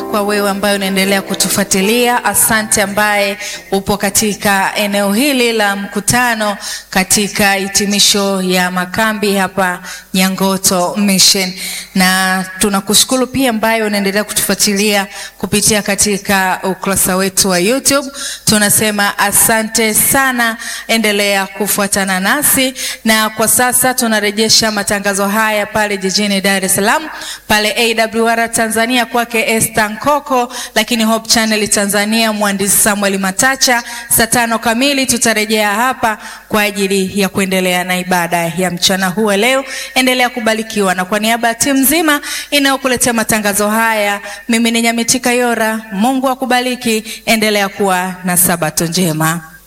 kwa wewe ambaye unaendelea kutufuatilia. Asante ambaye upo katika eneo hili la mkutano katika hitimisho ya makambi hapa Nyangoto Mission, na tunakushukuru pia ambaye unaendelea kutufuatilia kupitia katika ukurasa wetu wa YouTube. Tunasema asante sana, endelea kufuatana nasi, na kwa sasa tunarejesha matangazo haya pale jijini Dar es Salaam pale AWR Tanzania kwake Esther Nkoko, lakini Hope Channel Tanzania mwandishi Samuel Matacha. Saa tano kamili tutarejea hapa kwa ajili ya kuendelea na ibada ya mchana huu leo. Endelea kubarikiwa, na kwa niaba ya timu nzima inayokuletea matangazo haya, mimi ni Nyamitika Yora. Mungu akubariki, endelea kuwa na sabato njema.